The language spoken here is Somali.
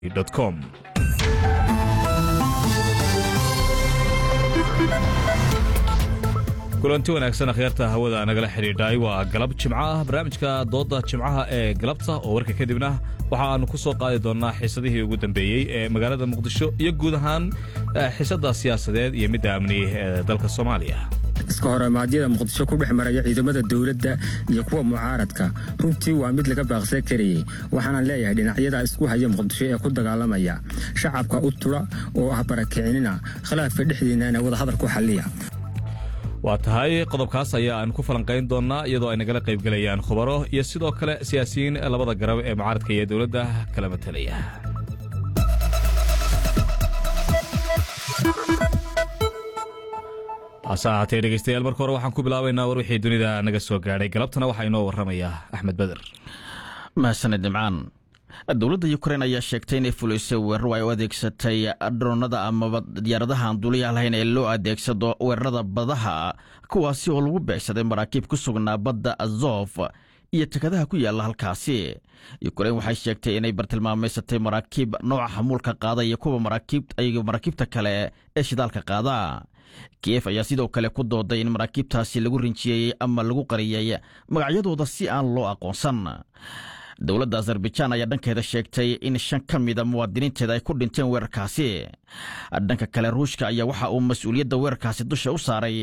com kulanti wanaagsan akhyaarta hawada nagala xidhiidhay waa galab jimco ah barnaamijka doodda jimcaha ee galabta oo warka kadibna waxa aanu ku soo qaadi doonnaa xiisadihii ugu dambeeyey ee magaalada muqdisho iyo guud ahaan xiisadda siyaasadeed iyo midda amni ee dalka soomaaliya iska horimaadyada muqdisho ku dhex maraya ciidamada dowladda iyo kuwa mucaaradka runtii waa mid laga baaqsan karayey waxaanaan leeyahay dhinacyada isku haya muqdisho ee ku dagaalamaya shacabka u tula oo ah barakicinina khilaafka dhexdiinana wadahadal ku xalliya waa tahay qodobkaas ayaa aan ku falanqayn doonnaa iyadoo ay nagala qaybgelayaan khubaro iyo sidoo kale siyaasiyiin labada garab ee mucaaradka iyo dowladda kala matelaya hase ahaatee dhegeystayaal marka hore waxaan ku bilaabaynaa war wixii dunida naga soo gaadhay galabtana waxaa inoo warramaya axmed beder mahadsaned nimcaan dowladda yukrain ayaa sheegtay inay fulisay weeraro ay u adeegsatay droonada amaba diyaaradaha aan duuliyaha lahayn ee loo adeegsado weerarada badaha kuwaasi oo lagu beegsaday maraakiib ku sugnaa badda azof iyo tekadaha ku yaalla halkaasi yukrain waxay sheegtay inay bartilmaamaysatay maraakiib nooca xamuulka qaada iyo kuwa maraakiibta kale ee shidaalka qaada kiyef ayaa sidoo kale ku dooday in maraakiibtaasi lagu rinjiyeeyey ama lagu qariyey magacyadooda si aan loo aqoonsan dowladda azarbajaan ayaa dhankeeda sheegtay in shan ka mida muwaadiniinteeda ay ku dhinteen weerarkaasi dhanka kale ruushka ayaa waxa uu mas-uuliyadda weerarkaasi dusha u saaray